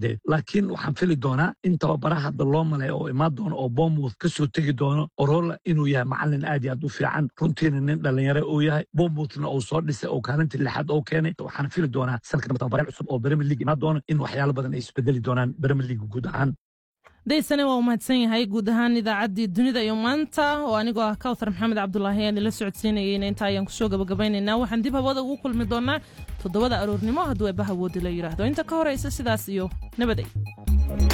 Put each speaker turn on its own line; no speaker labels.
caddeeyo laakiin waxaan fili doonaa in tababaraha hadda loo malay oo imaan doono oo bournemouth ka soo tegi doono orola inuu yahay macalin aad iyo aad u fiican runtiina nin dhalinyaro uu yahay bournemouthna uu soo dhisay oo kaalintii lixaad oo keenay waxaan fili doonaa sanadka dambe tababare cusub oo premier league imaan doono in waxyaalo badan ay isbedeli doonaan premier league guud ahaan
daysane waa u mahadsan yahay guud ahaan idaacaddii dunida iyo maanta oo anigoo ah kawthar maxamed cabdulaahi aan ila socodsiinayeyna inta ayaan kusoo gabagabaynaynaa waxaan dib hawada ugu kulmi doonaa toddobada aroornimo hadduu eebbaha woodi la yidhaahdo inta ka horaysa sidaas iyo nabaday